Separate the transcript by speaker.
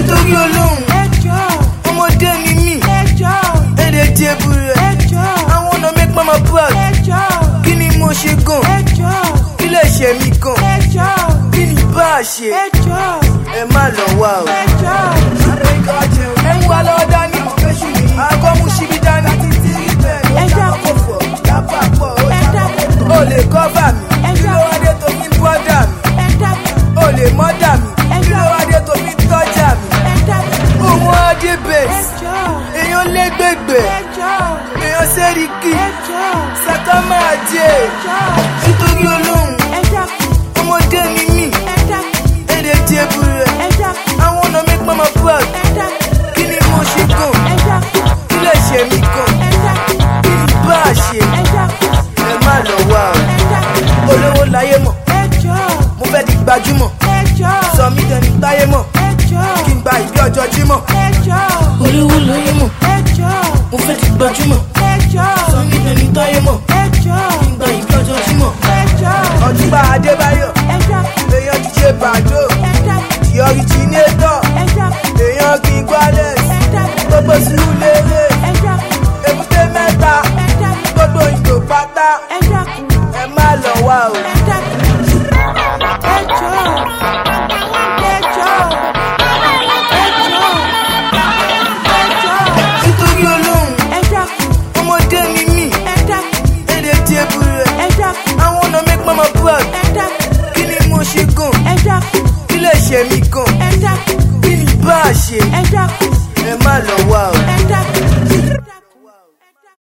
Speaker 1: nítorí olóhùn
Speaker 2: ẹjọ́
Speaker 1: ọmọdé ni mí
Speaker 2: ẹjọ́
Speaker 1: èdè jẹ́bù rẹ̀
Speaker 2: ẹjọ́
Speaker 1: àwọn ọ̀nà make mama proud
Speaker 2: ẹjọ́
Speaker 1: kí ni mo ṣe gan
Speaker 2: ẹjọ́
Speaker 1: kí lè ṣe mí gan
Speaker 2: ẹjọ́
Speaker 1: kí ni bá a ṣe
Speaker 2: ẹjọ́
Speaker 1: ẹ má lọ wá o.
Speaker 2: ẹjọ́
Speaker 1: ẹ ń wá lọ́wọ́ dání àgọ́ mú síbi dání
Speaker 2: ẹ dákun ẹ dákun
Speaker 1: o lè kọ́fà mi kí ló wá dé tó fi ń bọ́dà mi
Speaker 2: ẹ dákun
Speaker 1: o lè mọ́dà mi kí ló wá dé tó fi ń tọ́jà mi.
Speaker 2: ẹ dákun
Speaker 1: òun adé bẹ́ẹ̀
Speaker 2: ẹjọ́
Speaker 1: èèyàn lẹ́gbẹ̀gbẹ̀
Speaker 2: ẹjọ́
Speaker 1: èèyàn sẹ́ríkì
Speaker 2: ẹjọ́
Speaker 1: sàkà máa jẹ
Speaker 2: ẹjọ́
Speaker 1: nítorí olóhùn
Speaker 2: ẹ dákun
Speaker 1: ọmọdé ni mí
Speaker 2: ẹ dákun
Speaker 1: èdè jẹ́bù rẹ̀
Speaker 2: ẹ dákun
Speaker 1: àwọn ọ̀nà make mama proud
Speaker 2: ẹ dákun
Speaker 1: kí ni mo ṣe gan
Speaker 2: ẹ dákun
Speaker 1: kí lè ṣe mí gan
Speaker 2: ẹ dákun
Speaker 1: kí ni bá a ṣe
Speaker 2: ẹ dákun
Speaker 1: ẹ má lọ wá o.
Speaker 2: ẹ dákun
Speaker 1: olówó láyé mọ̀
Speaker 2: ẹjọ́
Speaker 1: mo fẹ́ di gbajúmọ̀
Speaker 2: ẹjọ́
Speaker 1: sọ mí dẹni táyé mọ̀
Speaker 2: ẹjọ́
Speaker 1: kí n gba ìbí ọjọ́ jímọ̀.
Speaker 2: ẹjọ́
Speaker 1: olówó láyé mọ̀
Speaker 2: ẹjọ́
Speaker 1: mo fẹ́ di gbajúmọ̀
Speaker 2: ẹjọ́
Speaker 1: sọ mí dẹni táyé mọ̀
Speaker 2: ẹjọ́
Speaker 1: kí n gba ìbí ọjọ́ jímọ̀.
Speaker 2: ẹjọ́
Speaker 1: ọ̀túnba adébáyọ̀
Speaker 2: ẹjọ́
Speaker 1: èèyàn díje bàdó
Speaker 2: ẹjọ́
Speaker 1: the originator